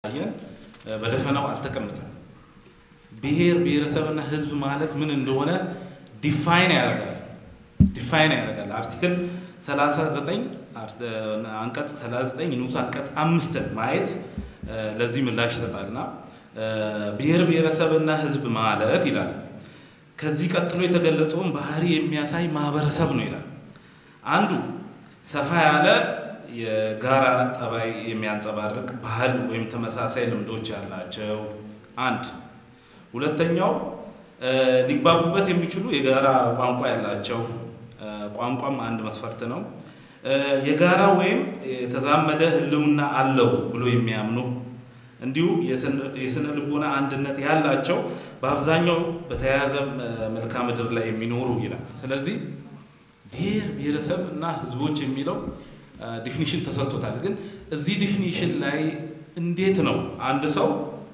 አየን በደፈናው አልተቀመጠም። ብሔር ብሔረሰብና ህዝብ ማለት ምን እንደሆነ ዲፋይን ያደርጋል ዲፋይን ያደርጋል። አርቲክል 39 አንቀጽ 39 ንዑስ አንቀጽ አምስትን ማየት ለዚህ ምላሽ ይሰጣልና ብሔር ብሔረሰብና ህዝብ ማለት ይላል ከዚህ ቀጥሎ የተገለጸውን ባህሪ የሚያሳይ ማህበረሰብ ነው ይላል። አንዱ ሰፋ ያለ የጋራ ጠባይ የሚያንጸባርቅ ባህል ወይም ተመሳሳይ ልምዶች ያላቸው አንድ። ሁለተኛው ሊግባቡበት የሚችሉ የጋራ ቋንቋ ያላቸው ቋንቋም አንድ መስፈርት ነው። የጋራ ወይም የተዛመደ ህልውና አለው ብሎ የሚያምኑ እንዲሁም የስነ ልቦና አንድነት ያላቸው በአብዛኛው በተያያዘ መልክዓ ምድር ላይ የሚኖሩ ይላል። ስለዚህ ብሔር ብሔረሰብ እና ህዝቦች የሚለው ዲፊኒሽን ተሰጥቶታል። ግን እዚህ ዲፊኒሽን ላይ እንዴት ነው አንድ ሰው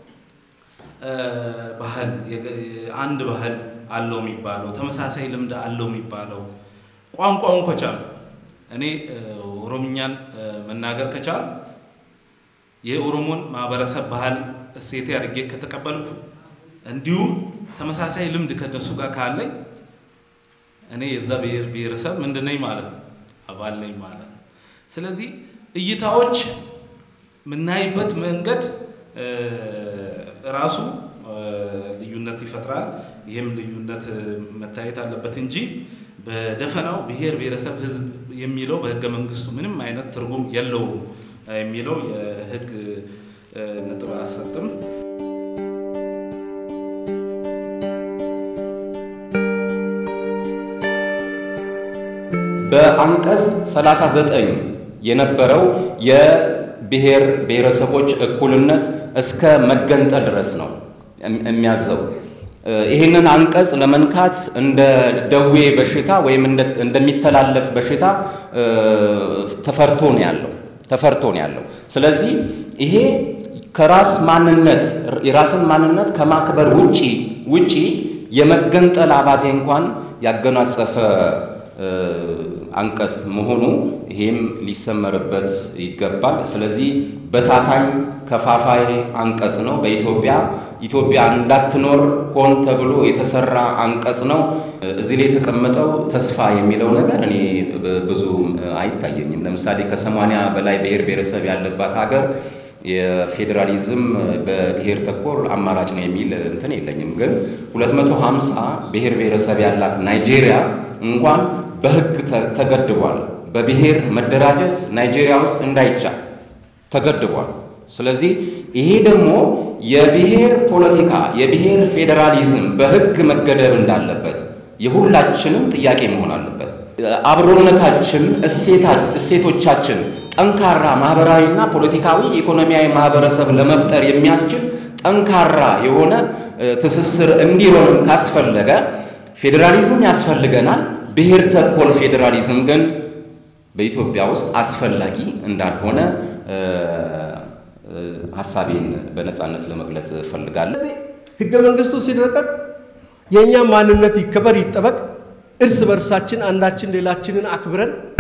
ባህል አንድ ባህል አለው የሚባለው ተመሳሳይ ልምድ አለው የሚባለው ቋንቋውን ከቻል እኔ ኦሮምኛን መናገር ከቻል የኦሮሞን ማህበረሰብ ባህል እሴቴ አድርጌ ከተቀበልኩ እንዲሁም ተመሳሳይ ልምድ ከነሱ ጋር ካለኝ እኔ የዛ ብሔር ብሔረሰብ ምንድን ነኝ ማለት ነው፣ አባል ነኝ ማለት ነው። ስለዚህ እይታዎች የምናይበት መንገድ ራሱ ልዩነት ይፈጥራል። ይህም ልዩነት መታየት አለበት እንጂ በደፈናው ብሔር ብሔረሰብ ህዝብ የሚለው በህገ መንግስቱ ምንም አይነት ትርጉም የለውም የሚለው የህግ ነጥብ አያሰጥም። በአንቀጽ 39 የነበረው የብሔር ብሔረሰቦች እኩልነት እስከ መገንጠል ድረስ ነው የሚያዘው። ይህንን አንቀጽ ለመንካት እንደ ደዌ በሽታ ወይም እንደሚተላለፍ በሽታ ተፈርቶ ነው ያለው ተፈርቶ ነው ያለው። ስለዚህ ይሄ ከራስ ማንነት የራስን ማንነት ከማክበር ውጪ ውጪ የመገንጠል አባዜ እንኳን ያገናጸፈ አንቀጽ መሆኑ ይሄም ሊሰመርበት ይገባል። ስለዚህ በታታኝ ከፋፋይ አንቀጽ ነው። በኢትዮጵያ ኢትዮጵያ እንዳትኖር ሆን ተብሎ የተሰራ አንቀጽ ነው። እዚህ ላይ የተቀመጠው ተስፋ የሚለው ነገር እኔ ብዙ አይታየኝም። ለምሳሌ ከሰማንያ በላይ ብሔር ብሔረሰብ ያለባት ሀገር የፌዴራሊዝም በብሔር ተኮር አማራጭ ነው የሚል እንትን የለኝም። ግን 250 ብሔር ብሔረሰብ ያላት ናይጄሪያ እንኳን በሕግ ተገድቧል። በብሔር መደራጀት ናይጄሪያ ውስጥ እንዳይቻል ተገድቧል። ስለዚህ ይሄ ደግሞ የብሔር ፖለቲካ የብሔር ፌዴራሊዝም በሕግ መገደብ እንዳለበት የሁላችንም ጥያቄ መሆን አለበት። አብሮነታችን፣ እሴቶቻችን ጠንካራ ማህበራዊና ፖለቲካዊ ኢኮኖሚያዊ ማህበረሰብ ለመፍጠር የሚያስችል ጠንካራ የሆነ ትስስር እንዲሆንም ካስፈለገ ፌዴራሊዝም ያስፈልገናል። ብሔር ተኮር ፌዴራሊዝም ግን በኢትዮጵያ ውስጥ አስፈላጊ እንዳልሆነ ሀሳቤን በነፃነት ለመግለጽ እፈልጋለሁ። ስለዚህ ህገ መንግስቱ ሲረቀቅ የእኛ ማንነት ይከበር ይጠበቅ፣ እርስ በርሳችን አንዳችን ሌላችንን አክብረን